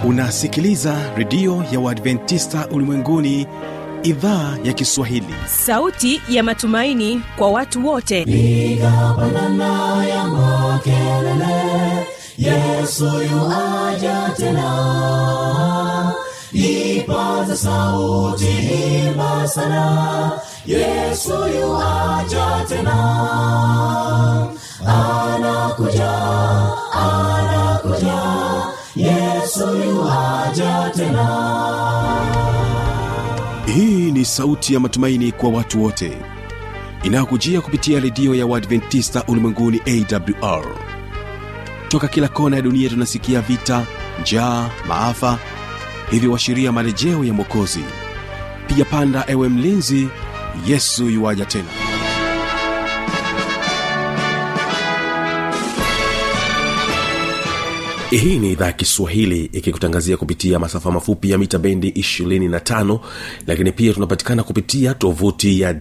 unasikiliza redio ya uadventista ulimwenguni idhaa ya kiswahili sauti ya matumaini kwa watu wote piga pandana ya makelele yesu yuaja tena ipaza sauti imba sana yesu yuaja tena anakuja anakuja yesu yuaja tena hii ni sauti ya matumaini kwa watu wote inayokujia kupitia redio ya uadventista ulimwenguni awr toka kila kona ya dunia tunasikia vita njaa maafa hivyo washiria marejeo ya mwokozi piga panda ewe mlinzi yesu yuwaja tena hii ni idhaa ya kiswahili ikikutangazia kupitia masafa mafupi ya mita bendi 25 lakini pia tunapatikana kupitia tovuti ya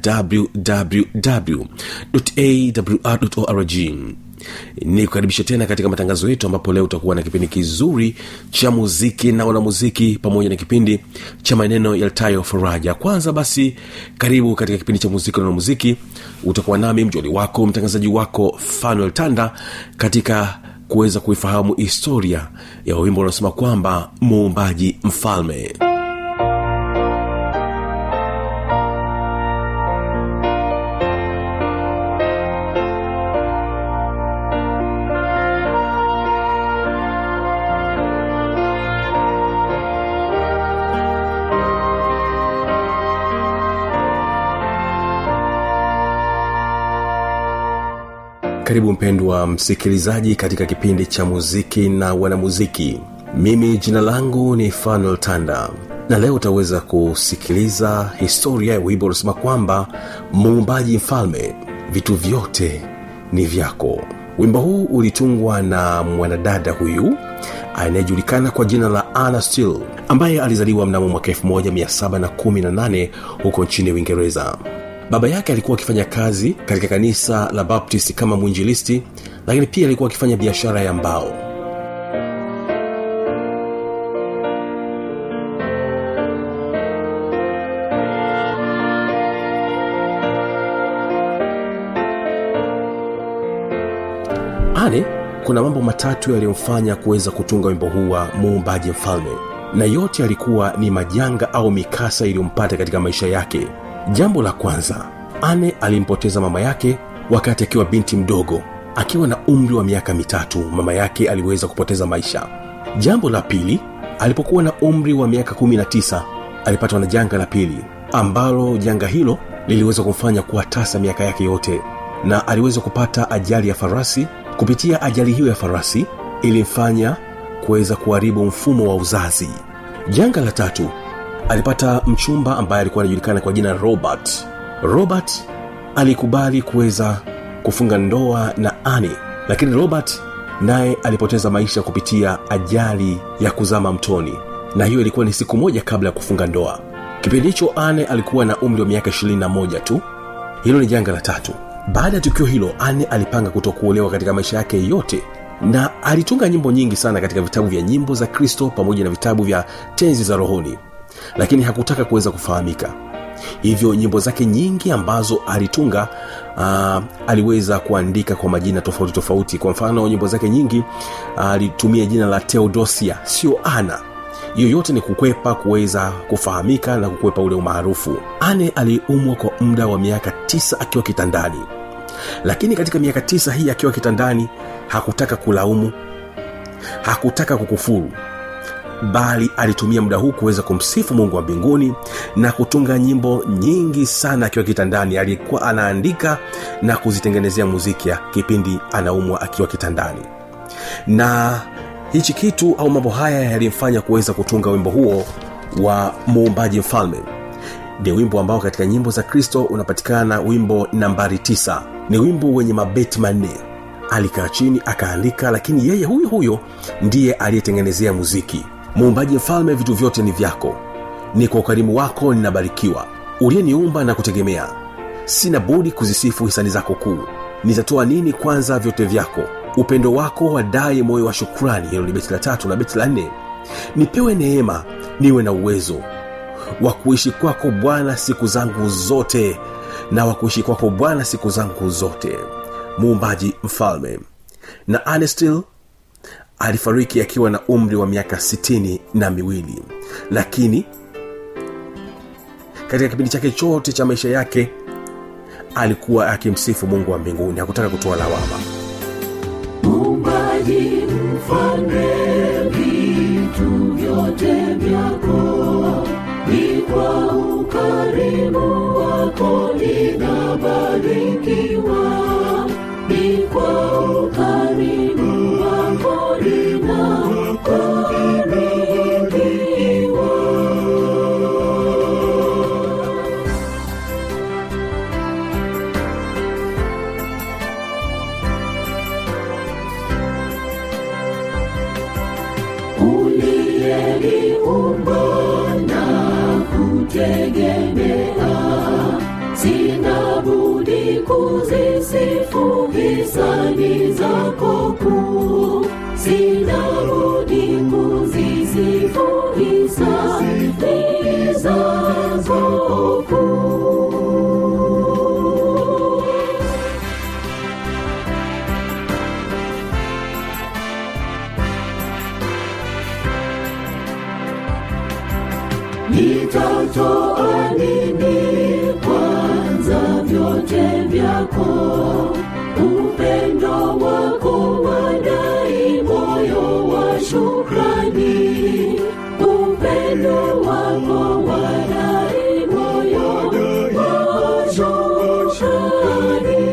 wwwawrorg ni kukaribisha tena katika matangazo yetu ambapo leo utakuwa na kipindi kizuri cha muziki na wanamuziki pamoja na kipindi cha maneno yaltayo faraja kwanza basi karibu katika kipindi cha muziki na wanamuziki utakuwa nami mjoli wako mtangazaji wako fanuel tanda katika kuweza kuifahamu historia ya wimbo unaosema kwamba muumbaji mfalme karibu mpendwa msikilizaji katika kipindi cha muziki na wanamuziki mimi jina langu ni fanuel tanda na leo utaweza kusikiliza historia ya wimbo unasema kwamba muumbaji mfalme vitu vyote ni vyako wimbo huu ulitungwa na mwanadada huyu anayejulikana kwa jina la ana still ambaye alizaliwa mnamo mwaka 1718 huko nchini uingereza baba yake alikuwa akifanya kazi katika kanisa la baptist kama mwinjilisti lakini pia alikuwa akifanya biashara ya mbao ane kuna mambo matatu yaliyomfanya kuweza kutunga wimbo huu wa muumbaji mfalme na yote yalikuwa ni majanga au mikasa iliyompata katika maisha yake jambo la kwanza ane alimpoteza mama yake wakati akiwa binti mdogo akiwa na umri wa miaka mitatu mama yake aliweza kupoteza maisha jambo la pili alipokuwa na umri wa miaka 19 alipatwa na janga la pili ambalo janga hilo liliweza kumfanya kuwa tasa miaka yake yote na aliweza kupata ajali ya farasi kupitia ajali hiyo ya farasi ilimfanya kuweza kuharibu mfumo wa uzazi janga la tatu alipata mchumba ambaye alikuwa anajulikana kwa jina robert robert alikubali kuweza kufunga ndoa na ani lakini robert naye alipoteza maisha kupitia ajali ya kuzama mtoni na hiyo ilikuwa ni siku moja kabla ya kufunga ndoa kipindi hicho ane alikuwa na umri wa miaka 21 tu hilo ni janga la tatu baada ya tukio hilo ane alipanga kutokuolewa katika maisha yake yote na alitunga nyimbo nyingi sana katika vitabu vya nyimbo za kristo pamoja na vitabu vya tenzi za rohoni lakini hakutaka kuweza kufahamika hivyo nyimbo zake nyingi ambazo alitunga uh, aliweza kuandika kwa majina tofauti tofauti kwa mfano nyimbo zake nyingi alitumia uh, jina la teodosia sio ana hiyo yote ni kukwepa kuweza kufahamika na kukwepa ule umaarufu ane aliumwa kwa muda wa miaka tisa akiwa kitandani lakini katika miaka tisa hii akiwa kitandani hakutaka kulaumu hakutaka kukufuru bali alitumia muda huu kuweza kumsifu mungu wa mbinguni na kutunga nyimbo nyingi sana akiwa kitandani alikuwa anaandika na kuzitengenezea muziki ya kipindi anaumwa akiwa kitandani na hichi kitu au mambo haya yalimfanya kuweza kutunga wimbo huo wa muumbaji mfalme ni wimbo ambao katika nyimbo za kristo unapatikana wimbo nambari 9 ni wimbo wenye mabeti manne alikaa chini akaandika lakini yeye huyo huyo ndiye aliyetengenezea muziki muumbaji mfalme vitu vyote ni vyako ni kwa ukarimu wako ninabarikiwa uliyeniumba na kutegemea sina budi kuzisifu hisani zako kuu nitatoa nini kwanza vyote vyako upendo wako wadai moyo wa shukrani hilo ni beti la tatu na beti la nne nipewe neema niwe na uwezo wa kuishi kwako bwana siku zangu zote na wa kuishi kwako bwana siku zangu zote muumbaji mfalme na anestil alifariki akiwa na umri wa miaka sitini na miwili lakini katika kipindi chake chote cha maisha yake alikuwa akimsifu mungu wa mbinguni hakutaka kutoa lawama Muumbaji mfalme, vitu vyote vyako ni kwa ukarimu wako linabarikiwa, ni kwa ukarimu wako linabarikiwa. uliyeniumba na kutegemea sina budi kuzisifu hisani zako kuu sina budi kuzisifu hisani zako kuu nitatoa nini kwanza vyote vyako upendo wako wadai moyo wa shukrani upendo wako wadai moyo wa shukrani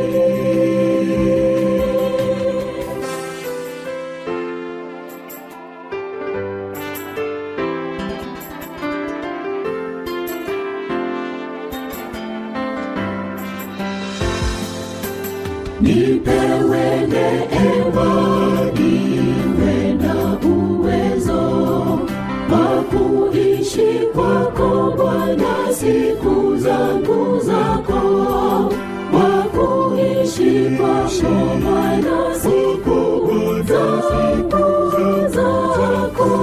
nipewe neema niwe na uwezo wa kuishi kwako bwana siku zangu zako wa kuishi kwako bwana siku zangu zako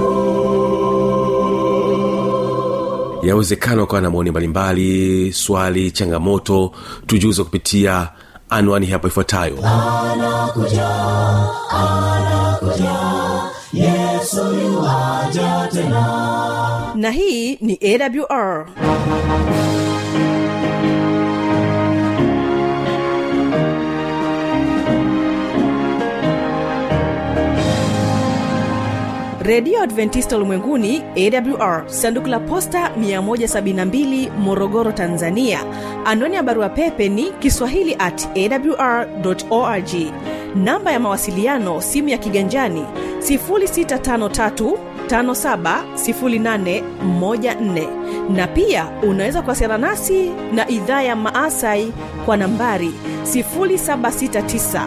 yawezekana ukawa na maoni mbalimbali swali changamoto tujuze kupitia anwani hapo ifuatayo anakuja anakuja yesu yuaja tena na hii ni awr redio adventista ulimwenguni awr sanduku la posta 172 morogoro tanzania anwani ya barua pepe ni kiswahili at awr org namba ya mawasiliano simu ya kiganjani 653 570814 na pia unaweza kuwasiliana nasi na idhaa ya maasai kwa nambari 769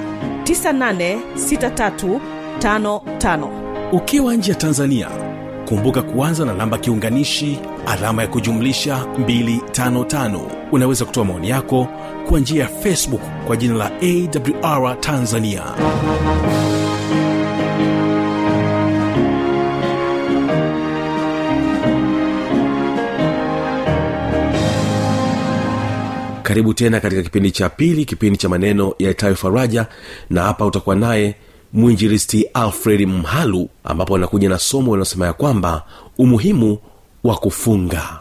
986355 ukiwa nje ya tanzania kumbuka kuanza na namba kiunganishi alama ya kujumlisha 255 unaweza kutoa maoni yako kwa njia ya facebook kwa jina la awr tanzania karibu tena katika kipindi cha pili kipindi cha maneno yaitayo faraja na hapa utakuwa naye mwinjilisti alfred mhalu ambapo anakuja na somo linalosema ya kwamba umuhimu wa kufunga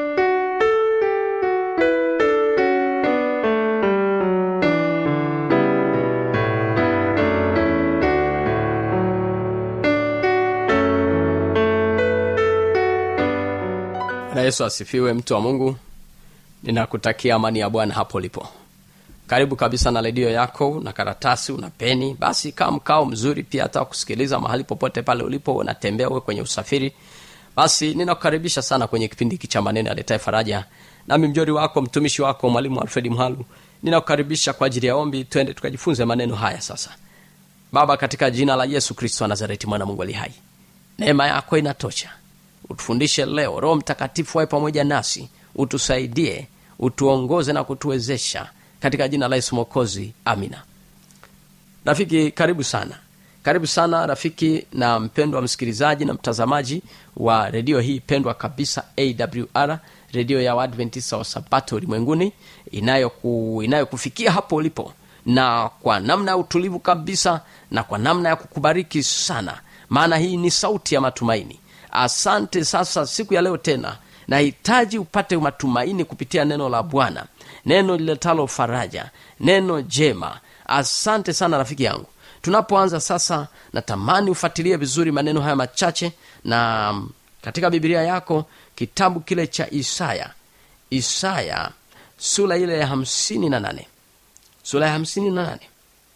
na yesu asifiwe mtu wa mungu ninakutakia amani ya bwana hapo ulipo karibu kabisa na redio yako na karatasi una peni basi kaa mkao mzuri pia hata kusikiliza mahali popote pale ulipo unatembea uwe kwenye usafiri basi ninakukaribisha sana kwenye kipindi hiki cha maneno aletae faraja nami mjori wako mtumishi wako mwalimu alfredi mhalu ninakukaribisha kwa ajili ya ombi twende tukajifunze maneno haya sasa baba katika jina la yesu kristo wa nazareti mwana mungu ali hai neema yako inatosha utufundishe leo roho mtakatifu wawe pamoja nasi utusaidie utuongoze na kutuwezesha katika jina la yesu mokozi amina rafiki karibu sana karibu sana rafiki na mpendwa msikilizaji na mtazamaji wa redio hii pendwa kabisa awr redio ya waadventista wa sabato ulimwenguni inayoku, inayokufikia hapo ulipo na kwa namna ya utulivu kabisa na kwa namna ya kukubariki sana maana hii ni sauti ya matumaini asante sasa siku ya leo tena nahitaji upate matumaini kupitia neno la bwana neno liletalo faraja neno jema asante sana rafiki yangu tunapoanza sasa natamani ufuatilie vizuri maneno haya machache na mm, katika bibilia yako kitabu kile cha isaya isaya sura ile ya hamsini na nane sura ya hamsini na nane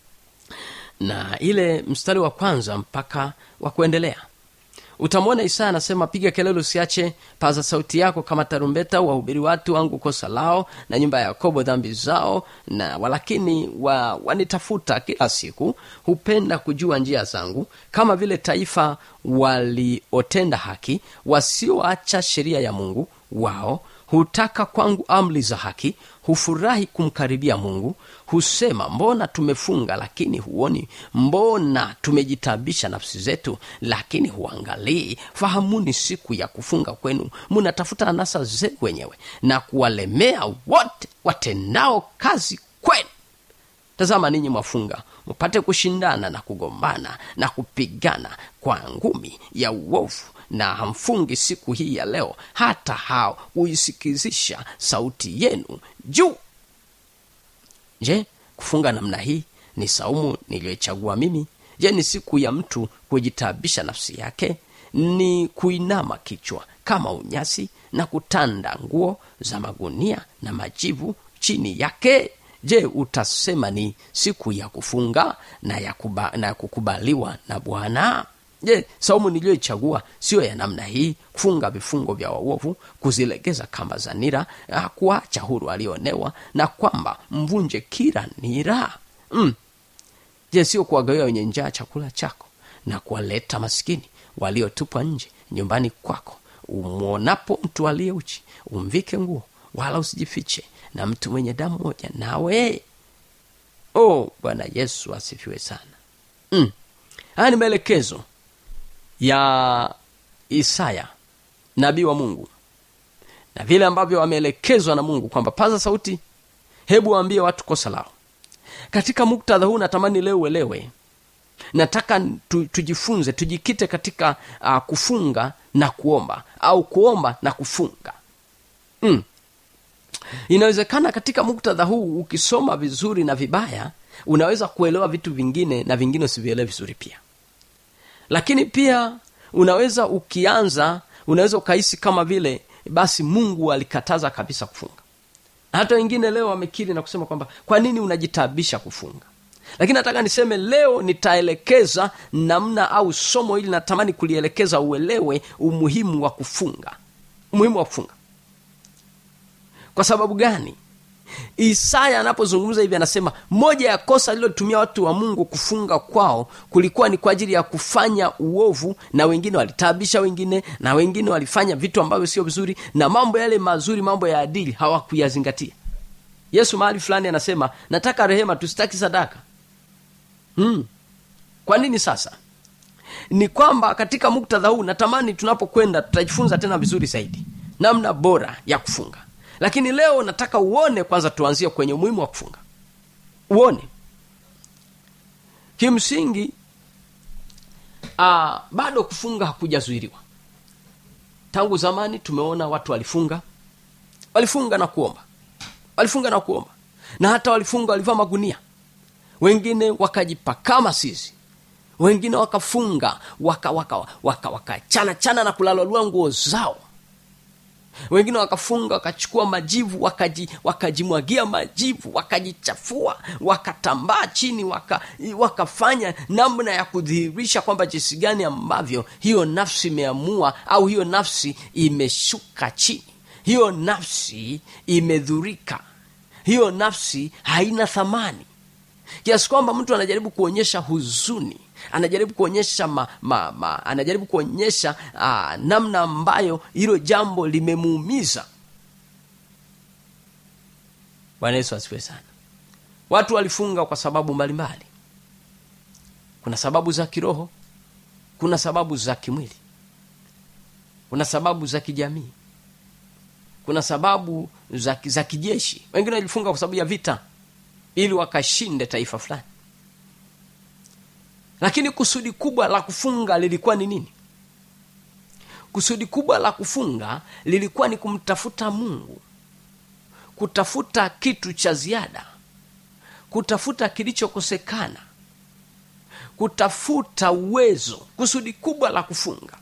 na ile mstari wa kwanza mpaka wa kuendelea utamwona isaya anasema piga kelele usiache paza sauti yako kama tarumbeta wahubiri watu wangu kosa lao na nyumba ya yakobo dhambi zao na walakini wa, wanitafuta kila siku hupenda kujua njia zangu kama vile taifa waliotenda haki wasioacha sheria ya mungu wao hutaka kwangu amri za haki hufurahi kumkaribia mungu husema mbona tumefunga lakini huoni mbona tumejitabisha nafsi zetu lakini huangalii fahamuni siku ya kufunga kwenu munatafuta anasa zenu wenyewe na kuwalemea wote watendao kazi kwenu tazama ninyi mwafunga mpate kushindana na kugombana na kupigana kwa ngumi ya uovu na hamfungi siku hii ya leo hata hao huisikizisha sauti yenu juu je kufunga namna hii ni saumu niliyoichagua mimi je ni siku ya mtu kujitabisha nafsi yake ni kuinama kichwa kama unyasi na kutanda nguo za magunia na majivu chini yake je utasema ni siku ya kufunga na ya, kuba, na ya kukubaliwa na bwana je saumu niliyoichagua siyo ya namna hii kufunga vifungo vya waovu kuzilegeza kamba za nira ah, kuacha huru alionewa na kwamba mvunje kila nira mm. je sio kuwagawia wenye njaa chakula chako na kuwaleta maskini waliotupwa nje nyumbani kwako umwonapo mtu aliye uchi umvike nguo wala usijifiche na mtu mwenye damu moja nawe oh bwana yesu asifiwe sana mm. haya ni maelekezo ya isaya nabii wa mungu na vile ambavyo wameelekezwa na mungu kwamba paza sauti hebu waambie watu kosa lao katika muktadha huu natamani leo uelewe nataka tu, tujifunze tujikite katika uh, kufunga na kuomba au kuomba na kufunga mm. inawezekana katika muktadha huu ukisoma vizuri na vibaya unaweza kuelewa vitu vingine na vingine usivielewe vizuri pia lakini pia unaweza ukianza unaweza ukahisi kama vile basi mungu alikataza kabisa kufunga na hata wengine leo wamekiri na kusema kwamba kwa nini unajitabisha kufunga lakini nataka niseme leo nitaelekeza namna au somo hili natamani kulielekeza uelewe umuhimu wa kufunga umuhimu wa kufunga kwa sababu gani isaya anapozungumza hivi anasema moja ya kosa lilotumia watu wa mungu kufunga kwao kulikuwa ni kwa ajili ya kufanya uovu na wengine walitaabisha wengine na wengine walifanya vitu ambavyo sio vizuri na mambo yale mazuri mambo ya adili hawakuyazingatia yesu mahali fulani anasema nataka rehema tusitaki sadaka hmm. kwa nini sasa ni kwamba katika muktadha huu natamani tunapokwenda tutajifunza tena vizuri zaidi namna bora ya kufunga lakini leo nataka uone kwanza tuanzie kwenye umuhimu wa kufunga uone kimsingi aa, bado kufunga hakujazuiriwa tangu zamani tumeona watu walifunga walifunga na kuomba walifunga na kuomba na hata walifunga walivaa magunia wengine wakajipakama sisi wengine wakafunga waka waka waka waka chana chana na kulalolua nguo zao wengine wakafunga wakachukua majivu wakaji, wakajimwagia majivu wakajichafua wakatambaa chini waka, wakafanya namna ya kudhihirisha kwamba jinsi gani ambavyo hiyo nafsi imeamua au hiyo nafsi imeshuka chini hiyo nafsi imedhurika hiyo nafsi haina thamani kiasi kwamba mtu anajaribu kuonyesha huzuni anajaribu kuonyesha ma, ma, ma, anajaribu kuonyesha aa, namna ambayo hilo jambo limemuumiza bwana yesu asifiwe sana watu walifunga kwa sababu mbalimbali kuna sababu za kiroho kuna sababu za kimwili kuna sababu za kijamii kuna sababu za, za kijeshi wengine walifunga kwa sababu ya vita ili wakashinde taifa fulani lakini kusudi kubwa la kufunga lilikuwa ni nini kusudi kubwa la kufunga lilikuwa ni kumtafuta mungu kutafuta kitu cha ziada kutafuta kilichokosekana kutafuta uwezo kusudi kubwa la kufunga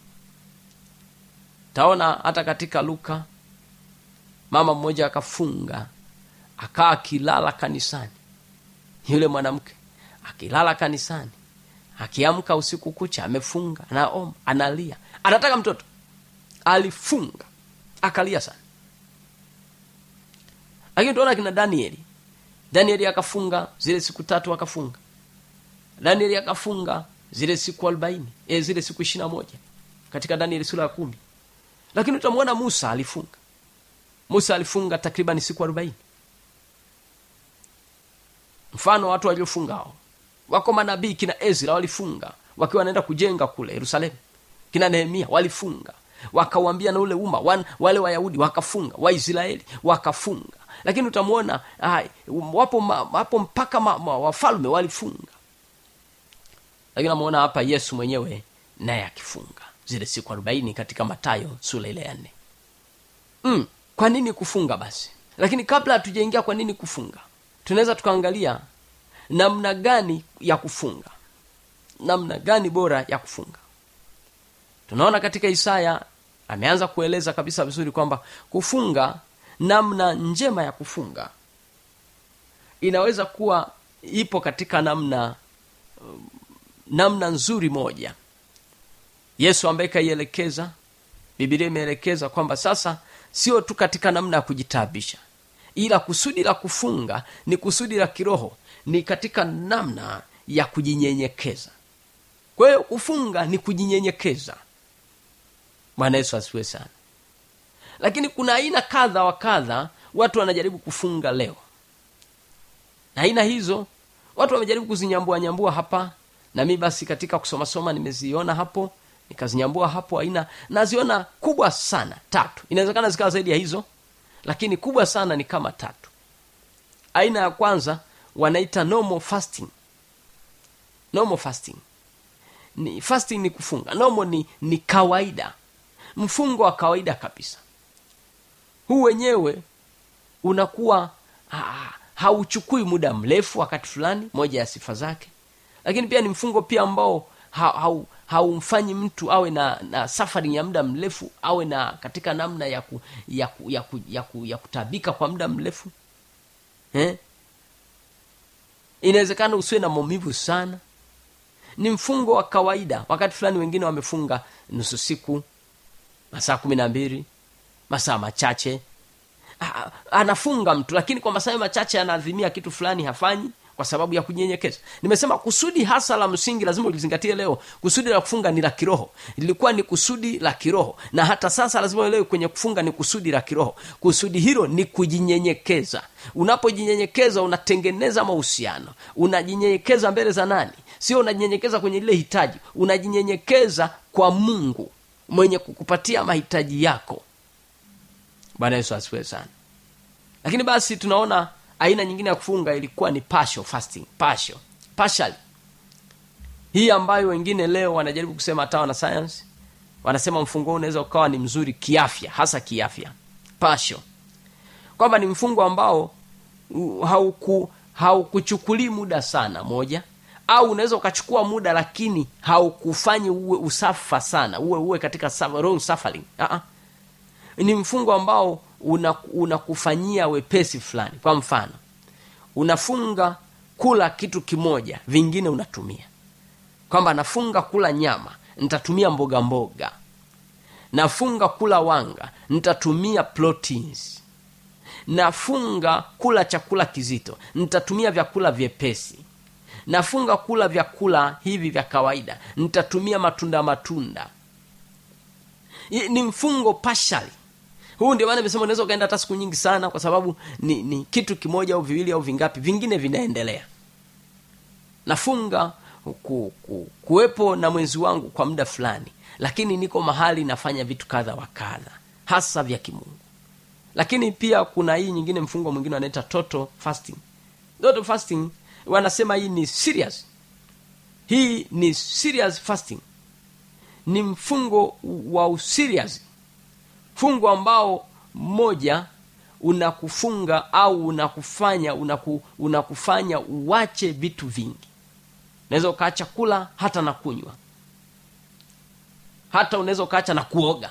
taona hata katika luka mama mmoja akafunga akaa akilala kanisani yule mwanamke akilala kanisani akiamka usiku kucha amefunga anaomba analia anataka mtoto alifunga akalia sana lakini tuona kina danieli danieli akafunga zile siku tatu akafunga danieli akafunga zile siku arobaini e, zile siku ishiri na moja katika danieli sura ya kumi lakini utamwona musa alifunga musa alifunga takriban siku arobaini mfano watu waliofunga hao wako manabii kina ezra walifunga wakiwa wanaenda kujenga kule yerusalemu kina nehemia walifunga wakawambia na ule umma wan, wale wayahudi wakafunga waisraeli wakafunga lakini utamwona wapo, ma, wapo mpaka ma, ma, wafalme walifunga lakini namwona hapa yesu mwenyewe naye akifunga zile siku arobaini katika matayo sura ile ya nne mm, kwa nini kufunga basi lakini kabla hatujaingia kwa nini kufunga tunaweza tukaangalia namna gani ya kufunga namna gani bora ya kufunga tunaona katika isaya ameanza kueleza kabisa vizuri kwamba kufunga namna njema ya kufunga inaweza kuwa ipo katika namna namna nzuri moja yesu ambaye kaielekeza bibilia imeelekeza kwamba sasa sio tu katika namna ya kujitaabisha ila kusudi la kufunga ni kusudi la kiroho ni katika namna ya kujinyenyekeza kwa hiyo kufunga ni kujinyenyekeza bwana yesu asiwe sana lakini kuna aina kadha wa kadha watu wanajaribu kufunga leo na aina hizo watu wamejaribu kuzinyambua nyambua hapa na mi basi katika kusomasoma nimeziona hapo nikazinyambua hapo aina naziona kubwa sana tatu inawezekana zikawa zaidi ya hizo lakini kubwa sana ni kama tatu aina ya kwanza wanaita normal fasting normal fasting ni fasting ni kufunga normal ni, ni kawaida mfungo wa kawaida kabisa huu wenyewe unakuwa ha, hauchukui muda mrefu wakati fulani moja ya sifa zake lakini pia ni mfungo pia ambao haumfanyi ha, ha, mtu awe na, na safari ya muda mrefu awe na katika namna ya ku, ya, ku, ya, ku, ya, ku, ya kutabika kwa muda mrefu eh? inawezekana usiwe na maumivu sana ni mfungo wa kawaida wakati fulani wengine wamefunga nusu siku masaa kumi na mbili masaa machache ha, anafunga mtu lakini kwa masaa machache anaadhimia kitu fulani hafanyi kwa sababu ya kunyenyekeza nimesema kusudi hasa la msingi lazima ulizingatie leo kusudi la kufunga ni la kiroho lilikuwa ni kusudi la kiroho na hata sasa lazima uelewe kwenye kufunga ni kusudi la kiroho kusudi hilo ni kujinyenyekeza unapojinyenyekeza unatengeneza mahusiano unajinyenyekeza mbele za nani sio unajinyenyekeza kwenye lile hitaji unajinyenyekeza kwa mungu mwenye kukupatia mahitaji yako bwana yesu asifiwe sana lakini basi tunaona aina nyingine ya kufunga ilikuwa ni partial fasting partial partial hii ambayo wengine leo wanajaribu kusema hata wana science wanasema mfungo unaweza ukawa ni mzuri kiafya hasa kiafya partial kwamba ni mfungo ambao hauku haukuchukulii muda sana moja au unaweza ukachukua muda lakini haukufanyi uwe usafa sana uwe uwe katika wrong suffering uh-uh. ni mfungo ambao unakufanyia una wepesi fulani kwa mfano unafunga kula kitu kimoja vingine unatumia kwamba nafunga kula nyama nitatumia mboga mboga nafunga kula wanga nitatumia proteins nafunga kula chakula kizito nitatumia vyakula vyepesi nafunga kula vyakula hivi vya kawaida nitatumia matunda matunda ni mfungo pashali huu ndio maana nimesema unaweza ukaenda hata siku nyingi sana kwa sababu ni, ni kitu kimoja au viwili au vingapi vingine vinaendelea nafunga ku, ku, kuwepo na mwenzi wangu kwa muda fulani lakini niko mahali nafanya vitu kadha wa kadha hasa vya kimungu lakini pia kuna hii nyingine mfungo mwingine wanaita total fasting total fasting wanasema hii ni serious hii ni serious fasting ni mfungo wa userious fungo ambao mmoja unakufunga au unakufanya unaku, unakufanya uwache vitu vingi unaweza ukaacha kula hata na kunywa hata unaweza ukaacha na kuoga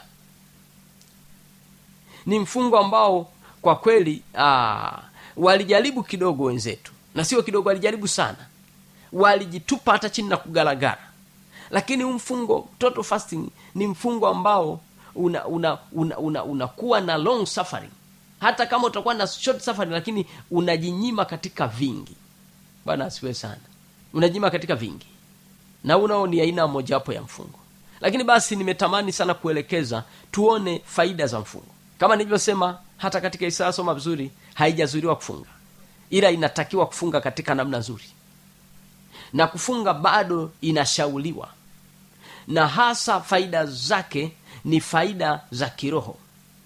ni mfungo ambao kwa kweli aa, walijaribu kidogo wenzetu na sio kidogo walijaribu sana walijitupa hata chini na kugaragara lakini huu mfungo total fasting ni mfungo ambao una una una, una, unakuwa na long suffering hata kama utakuwa na short suffering lakini unajinyima katika vingi bwana asiwe sana unajinyima katika vingi na unao ni aina mojawapo ya mfungo lakini basi nimetamani sana kuelekeza tuone faida za mfungo kama nilivyosema hata katika isaya soma vizuri haijazuriwa kufunga ila inatakiwa kufunga katika namna nzuri na kufunga bado inashauliwa na hasa faida zake ni faida za kiroho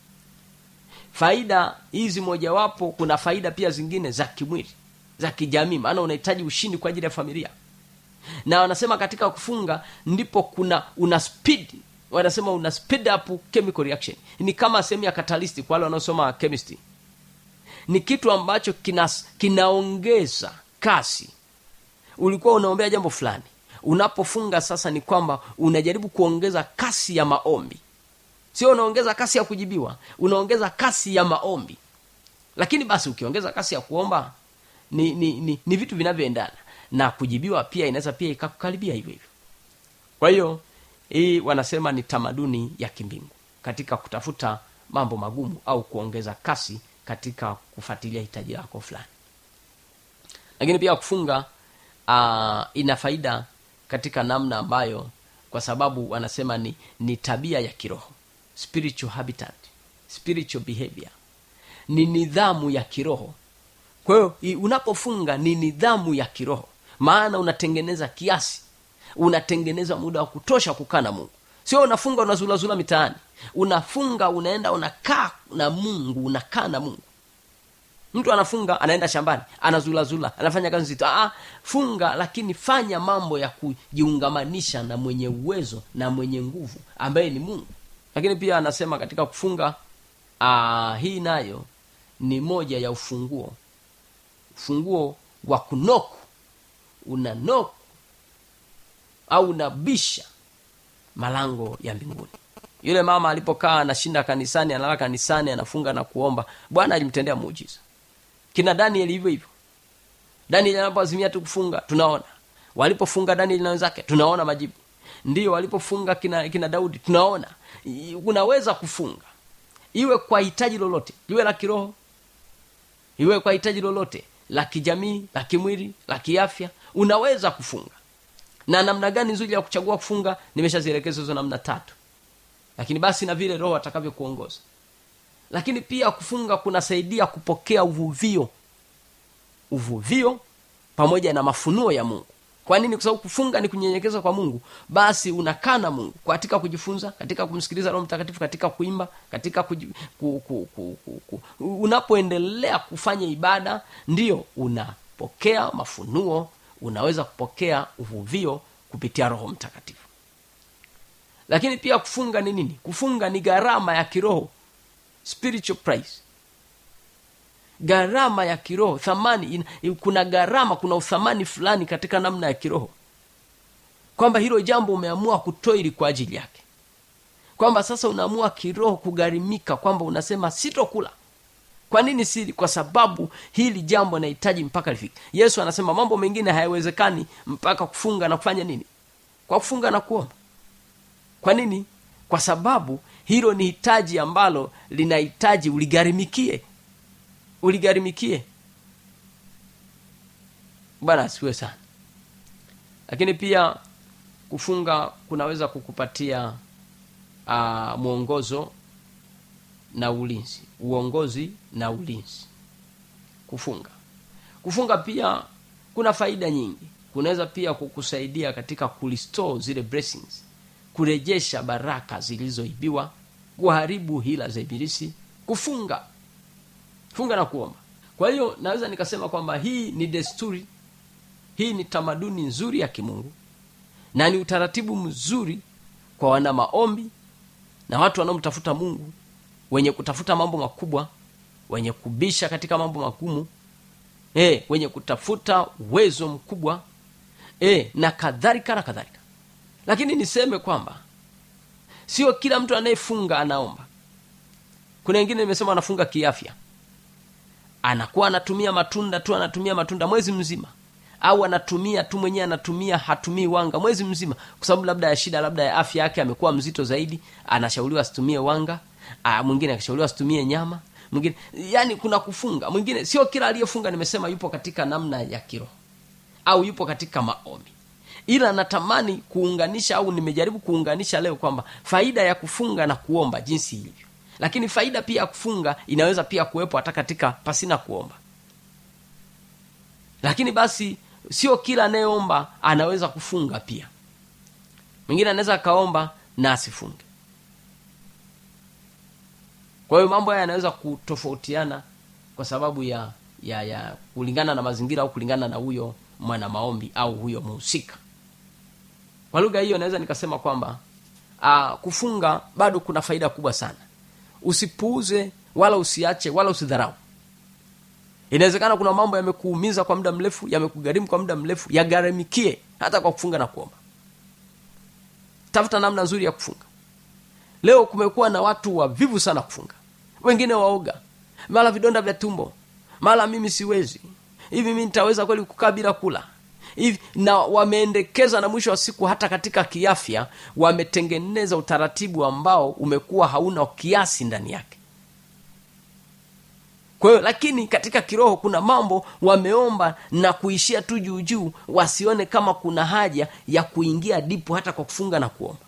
faida hizi mojawapo kuna faida pia zingine za kimwili za kijamii maana unahitaji ushindi kwa ajili ya familia na wanasema katika kufunga ndipo kuna una speed wanasema una speed up chemical reaction ni kama sehemu ya catalyst kwa wale wanaosoma chemistry ni kitu ambacho kina, kinaongeza kasi ulikuwa unaombea jambo fulani unapofunga sasa ni kwamba unajaribu kuongeza kasi ya maombi sio unaongeza kasi ya kujibiwa unaongeza kasi ya maombi lakini basi ukiongeza kasi ya kuomba ni ni, ni, ni vitu vinavyoendana na kujibiwa pia inaweza pia ikakukaribia hivyo hivyo kwa hiyo hii wanasema ni tamaduni ya kimbingu katika kutafuta mambo magumu au kuongeza kasi katika kufuatilia hitaji lako fulani lakini pia kufunga uh, ina faida katika namna ambayo kwa sababu wanasema ni, ni tabia ya kiroho spiritual habitat spiritual behavior ni nidhamu ya kiroho kwa hiyo i- unapofunga ni nidhamu ya kiroho maana unatengeneza kiasi unatengeneza muda wa kutosha kukaa na mungu sio unafunga unazulazula mitaani unafunga unaenda unakaa na mungu unakaa na mungu mtu anafunga anaenda shambani anazulazula anafanya kazi nzito ah, funga lakini fanya mambo ya kujiungamanisha na mwenye uwezo na mwenye nguvu ambaye ni mungu lakini pia anasema katika kufunga ah, hii nayo ni moja ya ufunguo ufunguo wa kunoku una noku au unabisha malango ya mbinguni yule mama alipokaa anashinda kanisani analala kanisani anafunga na kuomba bwana alimtendea muujiza kina daniel hivyo hivyo daniel anapoazimia tu kufunga tunaona walipofunga daniel na wenzake tunaona majibu ndio walipofunga kina, kina daudi tunaona I- unaweza kufunga iwe kwa hitaji lolote iwe la kiroho iwe kwa hitaji lolote la kijamii la kimwili la kiafya unaweza kufunga na namna gani nzuri ya kuchagua kufunga nimeshazielekeza hizo namna tatu lakini basi na vile roho atakavyokuongoza lakini pia kufunga kunasaidia kupokea uvuvio uvuvio pamoja na mafunuo ya mungu kwa nini kwa sababu kufunga ni kunyenyekeza kwa mungu basi unakaa na mungu katika kujifunza katika kumsikiliza roho mtakatifu katika kuimba katika kuji, ku, ku, ku, ku, ku. unapoendelea kufanya ibada ndio unapokea mafunuo unaweza kupokea uvuvio kupitia roho mtakatifu lakini pia kufunga ni nini kufunga ni gharama ya kiroho spiritual price gharama ya kiroho thamani in, kuna gharama kuna uthamani fulani katika namna ya kiroho kwamba hilo jambo umeamua kutoili kwa ajili yake kwamba sasa unaamua kiroho kugharimika kwamba unasema sitokula kwa nini sili kwa sababu hili jambo nahitaji mpaka lifike yesu anasema mambo mengine hayawezekani mpaka kufunga na kufanya nini kwa kufunga na kuomba kwa nini kwa sababu hilo ni hitaji ambalo linahitaji uligharimikie uligharimikie bwana asiwe sana lakini pia kufunga kunaweza kukupatia uh, mwongozo na ulinzi uongozi na ulinzi kufunga kufunga pia kuna faida nyingi kunaweza pia kukusaidia katika kurestore zile blessings kurejesha baraka zilizoibiwa kuharibu hila za ibilisi kufunga funga na kuomba kwa hiyo naweza nikasema kwamba hii ni desturi hii ni tamaduni nzuri ya kimungu na ni utaratibu mzuri kwa wana maombi na watu wanaomtafuta mungu wenye kutafuta mambo makubwa wenye kubisha katika mambo magumu e, wenye kutafuta uwezo mkubwa e, na kadhalika na kadhalika lakini niseme kwamba sio kila mtu anayefunga anaomba kuna wengine nimesema anafunga kiafya anakuwa anatumia matunda tu anatumia matunda mwezi mzima au anatumia tu mwenyewe anatumia hatumii wanga mwezi mzima kwa sababu labda ya shida labda ya afya yake amekuwa mzito zaidi anashauriwa asitumie wanga Aa, mwingine akishauriwa asitumie nyama mwingine yani kuna kufunga mwingine sio kila aliyefunga nimesema yupo katika namna ya kiroho au yupo katika maombi ila natamani kuunganisha au nimejaribu kuunganisha leo kwamba faida ya kufunga na kuomba jinsi ilivyo lakini faida pia ya kufunga inaweza pia kuwepo hata katika pasina kuomba lakini basi sio kila anayeomba anaweza kufunga pia mwingine anaweza akaomba na asifunge kwa hiyo mambo haya yanaweza kutofautiana kwa sababu ya ya ya kulingana na mazingira au kulingana na huyo mwana maombi au huyo muhusika kwa lugha hiyo naweza nikasema kwamba aa, kufunga bado kuna faida kubwa sana usipuuze wala usiache wala usidharau inawezekana kuna mambo yamekuumiza kwa muda mrefu yamekugharimu kwa muda mrefu yagharamikie hata kwa kufunga na kuomba tafuta namna nzuri ya kufunga leo kumekuwa na watu wavivu sana kufunga wengine waoga mara vidonda vya tumbo mara mimi siwezi hivi mi nitaweza kweli kukaa bila kula hivi na wameendekeza na mwisho wa siku hata katika kiafya wametengeneza utaratibu ambao umekuwa hauna kiasi ndani yake kwa hiyo lakini katika kiroho kuna mambo wameomba na kuishia tu juu juu wasione kama kuna haja ya kuingia dipu hata kwa kufunga na kuomba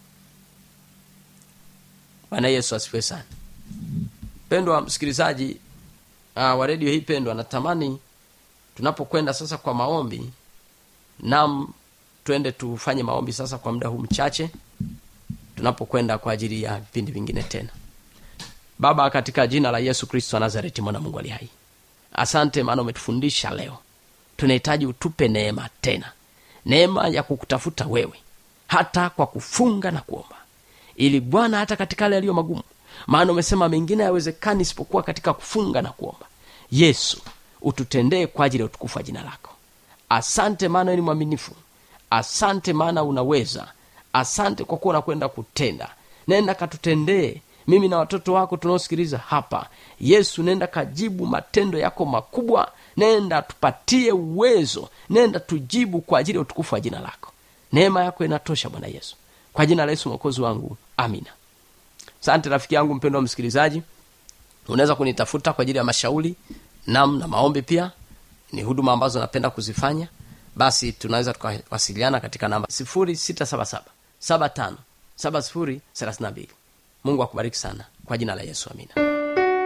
bwana yesu asifiwe sana pendwa msikilizaji uh, wa redio hii pendwa natamani tunapokwenda sasa kwa maombi nam twende tufanye maombi sasa kwa muda huu mchache tunapokwenda kwa ajili ya vipindi vingine tena baba katika jina la yesu kristo wa nazareti mwana mungu ali hai asante maana umetufundisha leo tunahitaji utupe neema tena neema ya kukutafuta wewe hata kwa kufunga na kuomba ili bwana hata katika yale yaliyo magumu maana umesema mengine hayawezekani isipokuwa katika kufunga na kuomba yesu ututendee kwa ajili ya utukufu wa jina lako asante maana ni mwaminifu asante maana unaweza asante kwa kuwa unakwenda kutenda nenda katutendee mimi na watoto wako tunaosikiliza hapa yesu nenda kajibu matendo yako makubwa nenda tupatie uwezo nenda tujibu kwa ajili ya utukufu wa jina lako neema yako inatosha bwana yesu kwa jina la yesu mwokozi wangu amina sante rafiki yangu mpendo wa msikilizaji unaweza kunitafuta kwa ajili ya mashauri nam na maombi pia ni huduma ambazo napenda kuzifanya basi tunaweza tukawasiliana katika namba 677 75 70 mungu akubariki sana kwa jina la yesu amina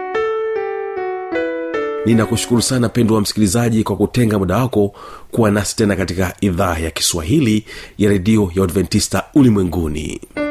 ninakushukuru sana pendo wa msikilizaji kwa kutenga muda wako kuwa nasi tena katika idhaa ya kiswahili ya redio ya adventista ulimwenguni